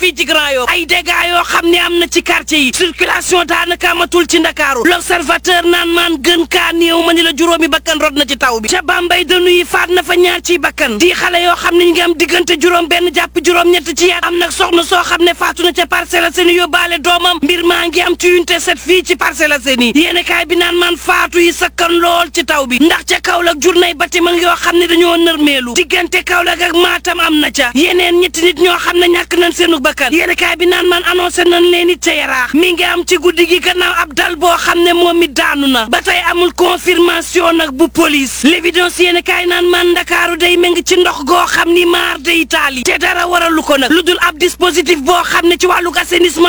fii ci Grand Yoff ay dégâts yoo xam ne am na ci quartier yi circulation daanaka amatul ci ndakaaru l'observateur naan maan gën kaa néew ma ni la juróomi bakkan rod na ci taw bi ca Bambey dënu yi faat na fa ñaar ciy bakkan di xale yoo xam ne ñu ngi am diggante juróom benn jàpp juróom ñett ci yat am nag soxna soo xam ne faatu na ca Parcelles Assainies yóbbaale doomam mbir maa ngi am ci unité 7 fii ci Parcelles Assainies yéene kaay bi naan maan faatu yi sakkan lool ci taw bi ndax ca Kaolack journée bâtiment yoo xam ne dañoo nërmeelu diggante Kaolack ak Matam am na ca yeneen ñetti nit ñoo xam ne ñàkk nañ seenu bakkan yéene kaay bi naan maan annoncé nañ leen it ca yaraax mi ngi am ci guddi gi gannaaw ab dal boo xam ne moom it daanu na ba tey amul confirmation nag bu police l'évidence yéene kaay naan maan ndakaaru day méng ci ndox goo xam ni maar day taali te dara waralu ko nag lu dul ab dispositif boo xam ne ci wàllu assainissement